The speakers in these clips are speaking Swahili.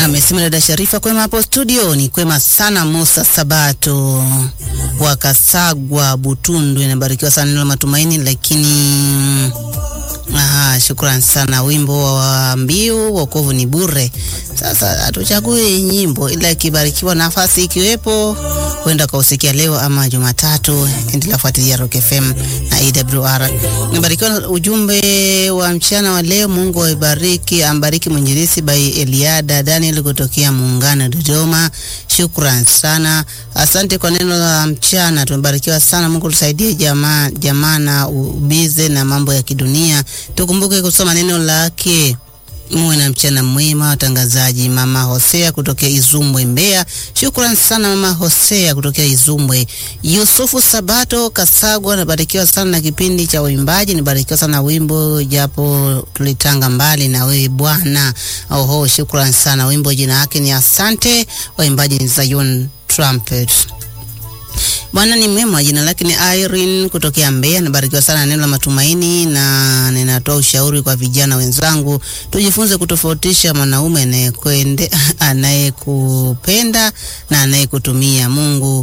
Amesema dada Sharifa, kwema hapo studio. Ni kwema sana. Musa Sabato wa Kasagwa Butundu, inabarikiwa sana neno la matumaini, lakini Aha, shukrani sana. Wimbo wa mbiu wokovu ni bure. Sasa hatuchague nyimbo, ila ikibarikiwa nafasi ikiwepo, huenda kausikia leo ama Jumatatu. Endelea kufuatilia Rock FM na AWR. Nimebarikiwa ujumbe wa mchana wa leo. Mungu aibariki, ambariki mwinjilisi by Eliada Daniel kutokea Muungano Dodoma. Shukran sana, asante kwa neno la mchana. Tumebarikiwa sana. Mungu tusaidie jamaa jamaa na ubize na mambo ya kidunia, tukumbuke kusoma neno lake. Muwe na mchana mwema watangazaji. Mama Hosea kutokea Izumbwe Mbeya, shukran sana mama Hosea kutokea Izumbwe. Yusufu Sabato Kasagwa, nabarikiwa sana na kipindi cha uimbaji, nibarikiwa sana wimbo japo tulitanga mbali na wewe Bwana. Oho, shukran sana. Wimbo jina yake ni Asante, waimbaji ni Zion Trumpet. Bwana ni mwema, jina lake ni Irene kutokea Mbeya. Nabarikiwa sana neno la matumaini, na ninatoa ushauri kwa vijana wenzangu, tujifunze kutofautisha mwanaume anayekwende anayekupenda na anayekutumia. Mungu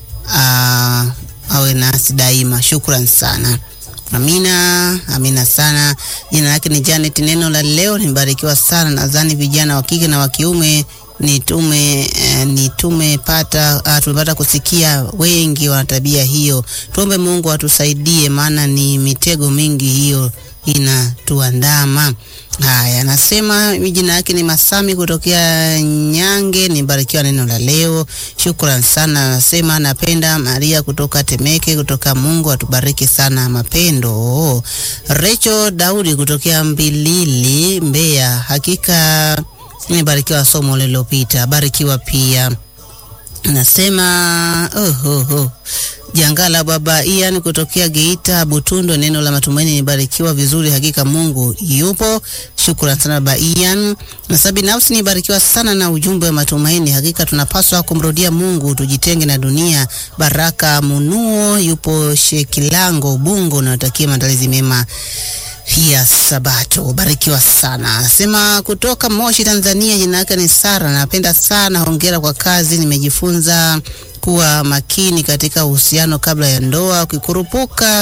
aa, awe nasi daima. Shukran sana. Amina, amina sana. Jina lake ni Janet. Neno la leo nimebarikiwa sana. Nadhani vijana wa kike na wa kiume ni tume eh, ni tumepata ah, tumepata kusikia wengi wana tabia hiyo. Tuombe Mungu atusaidie, maana ni mitego mingi hiyo inatuandama. Haya, anasema jina yake ni Masami kutokea Nyange. Nibarikiwa neno la leo, shukran sana. Anasema napenda Maria kutoka Temeke, kutoka Mungu atubariki sana mapendo. Recho Daudi kutokea Mbilili, Mbeya, hakika nimebarikiwa somo lililopita, barikiwa pia. Nasema oh, oh, oh. Jangala baba Ian kutokea Geita Butundo, neno la matumaini nibarikiwa vizuri, hakika Mungu yupo. Shukrani sana baba Ian. Nasa binafsi nibarikiwa sana na ujumbe wa matumaini, hakika tunapaswa kumrudia Mungu, tujitenge na dunia. Baraka Munuo yupo Shekilango Bungo, natakia maandalizi mema ya Sabato. Barikiwa sana. Sema kutoka Moshi, Tanzania. Jina lake ni Sara. Napenda sana, hongera kwa kazi. Nimejifunza kuwa makini katika uhusiano kabla ya ndoa. Ukikurupuka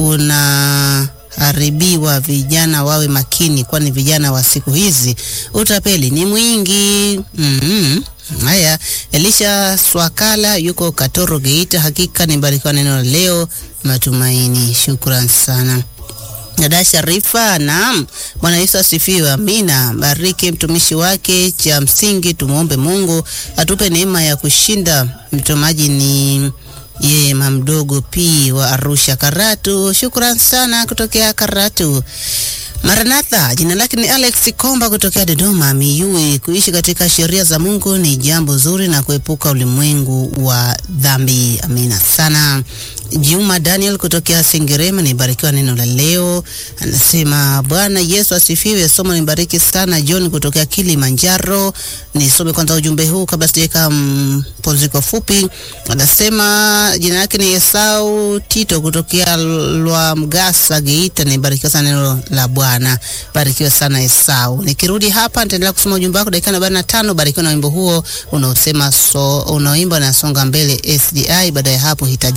unaharibiwa. Vijana wawe makini, kwani vijana wa siku hizi utapeli ni mwingi. mm -hmm. Haya, Elisha Swakala yuko Katoro, Geita. Hakika nibarikiwa neno la leo, matumaini. Shukran sana. Dada Sharifa, naam. Bwana Yesu asifiwe. Amina. Bariki mtumishi wake. Cha msingi tumwombe Mungu atupe neema ya kushinda. Mtomaji ni yeye mamdogo P wa Arusha Karatu. Shukran sana kutokea Karatu. Maranatha, jina lake ni Alex Komba kutokea Dodoma Miyui. Kuishi katika sheria za Mungu ni jambo zuri na kuepuka ulimwengu wa dhambi. Amina sana. Juma Daniel kutokea Sengerema, nibarikiwa neno la leo. Anasema Bwana Yesu asifiwe. Somo nibariki sana. John kutokea Kilimanjaro. Nisome kwanza ujumbe huu kabla sijaweka mpumziko fupi. Anasema jina lake ni Esau Tito kutokea Lwamgasa Geita, nibarikiwa sana neno la Bwana. Barikiwa sana Esau. Nikirudi hapa nitaendelea kusoma ujumbe wako dakika arobaini na tano. Barikiwa na wimbo huo unaosema so, unaoimba na songa mbele SDI. Baada ya hapo hitaji